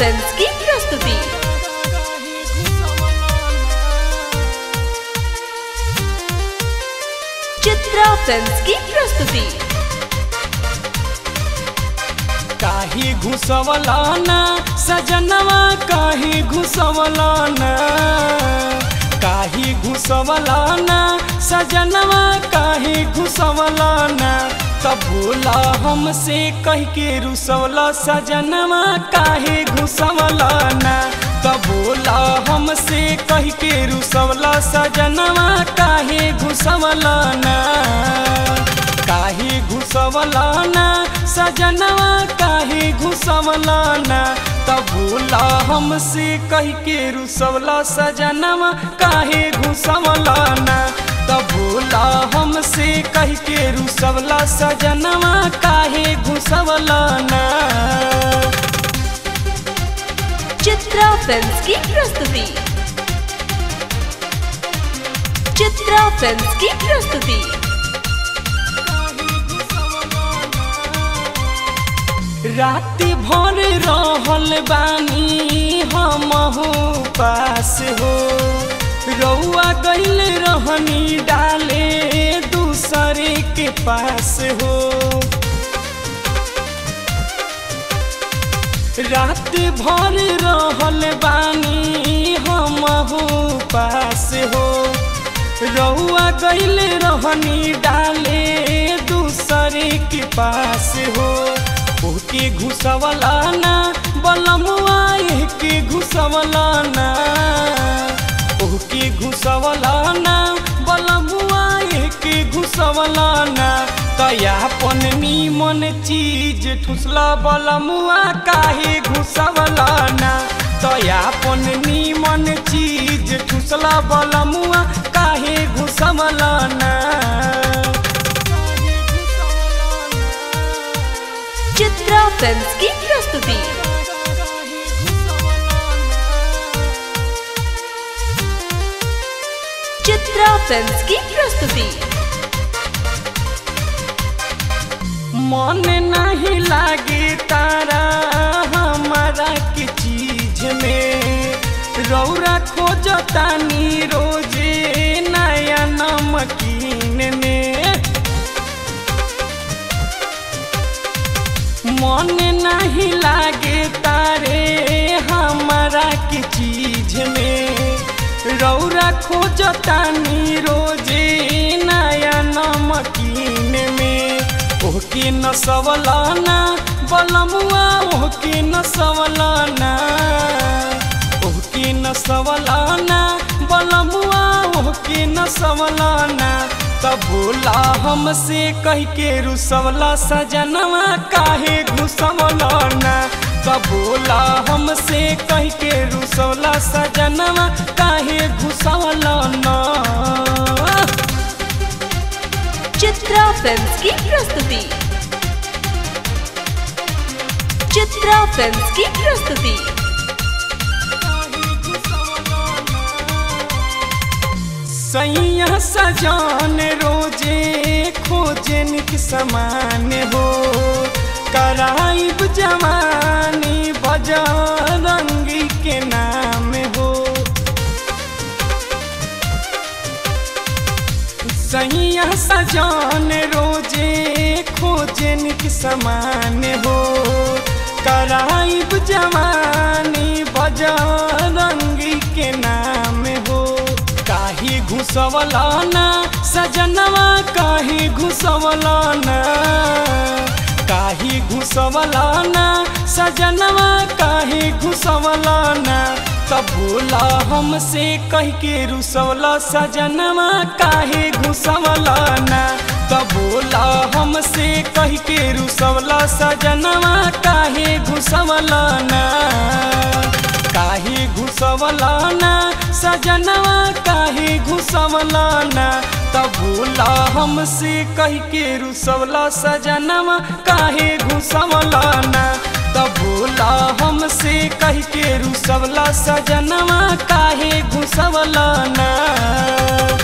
films की प्रस्तुति Chitra films की प्रस्तुति काही घुसवलाना सजनवा काही घुसवलाना काही घुसवलाना सजनवा काही घुसवलाना तब भूला हमसे कह के रुसवला सजनवा काहे घुसवलाना तब भूला हमसे कह के रुसवला सजनवा काहे घुसवलाना काहे घुसवलाना सजनवा काहे घुसवलाना तब भूला हमसे कह के रुसवला सजनवा काहे घुसवलाना तब भूला हमसे कह के रुसवला सजनवा काहे घुसवलाना चित्रा फिल्म्स की प्रस्तुति चित्रा फिल्म्स की प्रस्तुति राति भर रहल बानी हमहू पास हो रउआ गइल रहनी डाले दूसरे के पास हो रात भर रहल बानी हमहू पास हो रउआ गइल रहनी डाले दूसरे के पास हो ओके घुसवलाना बलमुआ के घुसवलाना ओके घुसवलाना बलमुआ के घुसवलाना तयापन नीमन चीज ठुसला बलमुआ काहे घुसवलाना तयापन नीमन चीज ठुसला बलमुआ काहे घुसवलाना चित्रा फिल्म्स की प्रस्तुति चित्रा फिल्म्स की प्रस्तुति मन नहीं लागे तारा हमारा के चीज में रौरा खोजतानी रोजे नया नमकीन में मन नहीं लागे तारे हमारा के चीज में रौरा खोजतानी रोजे नया नमकीन में ओके न सवलाना बलमुआ ओके न सवलाना ओके न सवलाना बलमुआ ओके न सवलाना तब बोला हमसे कह के रुसवला सजनवा काहे घुसवलाना तब बोला हमसे कह के रुसवला सजनवा काहे घुसवलाना चित्रा फिल्म्स की प्रस्तुति चित्रा फिल्म्स की प्रस्तुति सैया सजान रोजे खोजे निक समान हो कराइब जवानी बजरंगी के नाम हो सैया सजान रोजे खोजे निक समान हो कराइब जवानी बजरंगी के नाम हो काहे घुसवलाना सजनवा काहे घुसवलाना काहे घुसवलाना सजनवा काहे घुसवलाना तब भूला हमसे कह के रुसवला सजनवा काहे घुसवलाना तब भूला हमसे कह के रुसवला सजनवा काहे घुसवलाना काहे घुसवलाना सजनवा काहे घुसवलाना तब भूला हमसे कह के रुसवला सजनवा काहे घुसवलाना तब भूला हमसे कह के रुसवला सजनवा काहे घुसवलाना